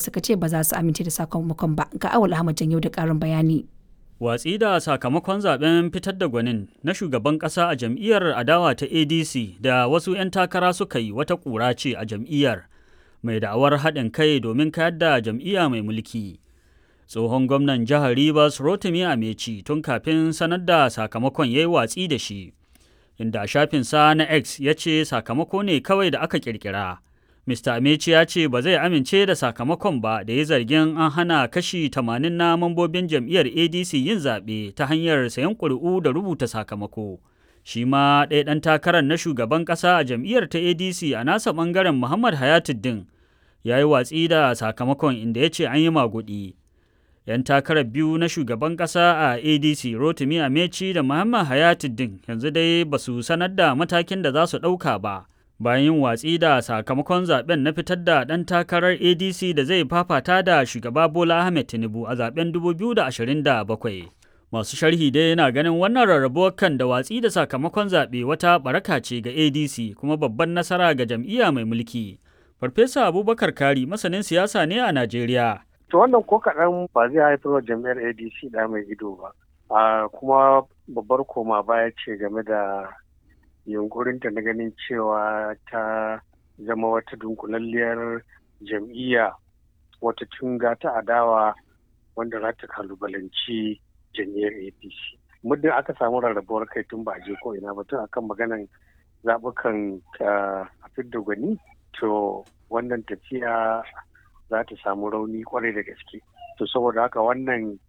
suka ce ba za su amince da sakamakon ba ga awal ahmad janyo da karin bayani Watsi da sakamakon zaben fitar da gwanin na shugaban ƙasa a jam'iyyar adawa ta ADC da wasu 'yan takara suka yi wata ƙura ce a jam'iyyar mai da'awar haɗin kai domin kayar da jam'iyya mai mulki. Tsohon gwamnan jihar Rivers Rotimi Ameci tun kafin sanar da sakamakon ya yi watsi da shi, inda shafinsa na X ya ce sakamako ne kawai da aka ƙirƙira. Mr. Amechi ya ce ba zai amince da sakamakon ba da ya zargin an hana kashi 80 na mambobin jam'iyyar ADC yin zaɓe ta hanyar sayan ƙuri'u da rubuta sakamako. Shi ma ɗaya ɗan takarar na shugaban ƙasa a jam'iyyar ta ADC a nasa ɓangaren Muhammad Hayatuddin ya yi watsi da sakamakon inda ya ce an yi maguɗi. 'Yan takarar biyu na shugaban ƙasa a ADC Rotimi Amechi da Muhammad Hayatuddin yanzu dai ba su sanar da matakin da za su ɗauka ba. bayan yin watsi da sakamakon zaben na fitar da ɗan takarar adc da zai fafata da shugaba bola ahmed tinubu a zaben 2027 masu sharhi dai yana ganin wannan rarrabuwar kan da watsi da sakamakon zaɓe wata baraka ce ga adc kuma babban nasara ga jam'iyya mai mulki farfesa abubakar kari masanin siyasa ne a najeriya to wannan ko kaɗan ba zai haifar wa jam'iyyar adc da mai ido ba kuma babbar koma baya ce game da yunkurinta na ganin cewa ta zama wata dunkulalliyar jam'iyya wata tunga ta adawa wanda za ta kalubalanci jam'iyyar apc muddin aka samu rarrabuwar kai tun ba je ko ina ba tun akan maganan zaɓukan a fidda gwani to wannan tafiya za ta samu rauni kwarai da gaske to saboda haka wannan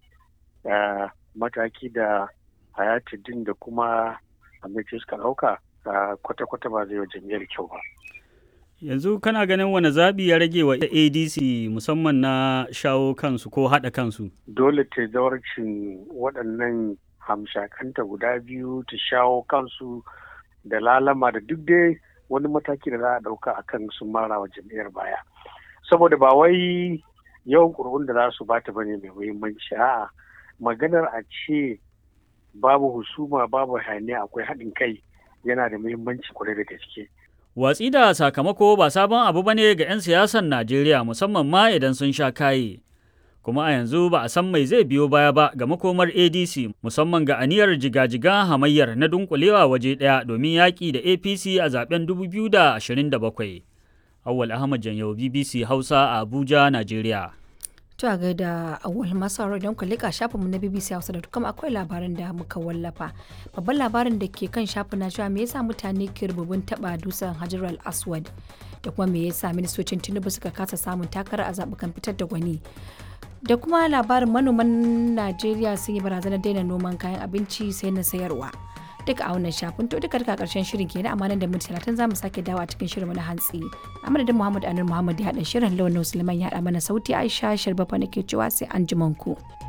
mataki da hayatuddin da kuma amince suka ɗauka kwata-kwata ba zai wa jam'iyyar kyau ba. Yanzu kana ganin wani zaɓi ya rage wa ADC musamman na shawo kansu ko haɗa kansu? Dole ta zawarcin waɗannan hamshakanta guda biyu ta shawo kansu da lalama da duk dai wani mataki da za a ɗauka a kan sun mara wa jam'iyyar baya. Saboda ba wai yawan ƙuri'un da za su bata bane mai muhimmanci a'a maganar a ce babu husuma babu hayaniya akwai haɗin kai yana da muhimmanci kwarai da gaske. Watsi da sakamako ba sabon abu bane ga 'yan siyasan Najeriya musamman ma idan sun sha kaye. Kuma a yanzu ba a san mai zai biyo baya ba ga makomar ADC musamman ga aniyar jiga-jiga hamayyar na dunkulewa waje ɗaya domin yaƙi da APC a zaben 2027. Awwal Ahmad Janyau BBC Hausa a Abuja, Najeriya. To a gaida awal masu haro idan ku leka shafinmu na BBC Hausa da kuma akwai labarin da muka wallafa. Babban labarin da ke kan shafin na cewa me yasa mutane ke rububin taba dusan Hajar al-Aswad da kuma me yasa ministocin Tinubu suka kasa samun takara a zabukan fitar da gwani. Da kuma labarin manoman Najeriya sun yi barazanar daina noman kayan abinci sai na sayarwa. duka a wannan shafin to duka duka karshen shirin kenan amma nan da minti talatin za mu sake dawo a cikin shirin na hantsi a madadin muhammad anur muhammad ya haɗa shirin lawan musulman ya haɗa mana sauti aisha sharbafa nake cewa sai an ku.